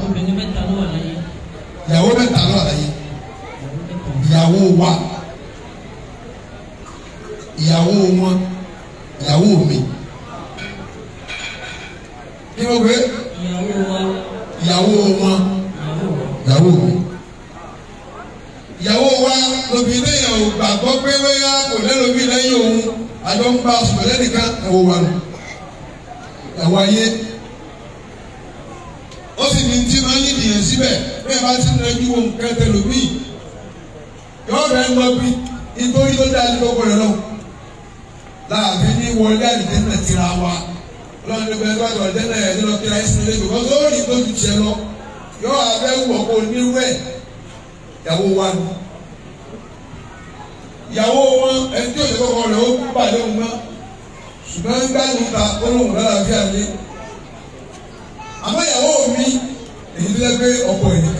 obìnrin mẹ́ta ló wà láyé ìyàwó mẹ́ta ló wà láyé ìyàwó mẹ́ta ìyàwó wa ìyàwó wọn ìyàwó mi kí ló gbé ìyàwó wa ìyàwó wọn ìyàwó wa ìyàwó mi ìyàwó wa lóbìnrin yẹn ò gbàgbọ́ pé wẹ́yà kò lẹ́lòmí lẹ́yìn òun àjọ ń bá sùn lẹ́nìkan ẹ̀wọ̀ wa nù ẹ̀wọ̀ ayé ó sì ní tí máa ń yí nìyẹn síbẹ̀ bẹ́ẹ̀ bá ti rẹ̀ ju ohun kẹtẹ lómi yọ̀ọ́ rẹ̀ ń lọ bí nítorí tó dáa ní gbogbo rẹ̀ lọ láàbí ní wọlé àdìdẹ́nà tira wa lọ́wọ́n ní bẹ́ẹ̀ bá tọ̀ àdìdẹ́nà yẹn ní lọ kíra ẹ̀sìn lé bìkọ́ tó rí tó ju tiẹ̀ lọ yọ̀ọ́ abẹ́ wọ̀ kó nírú ẹ̀ ìyàwó wa nù ìyàwó wọn ẹni tí òṣèlú kọkọ rẹ̀ ó kú bàlẹ́ òun náà ṣùgbọ́n gbàgbọ́ ta olóhùn lálàáfíà lé àmọ́ ìyàwó mi èyí tó yẹ pé ọkọ ẹ̀ nìkan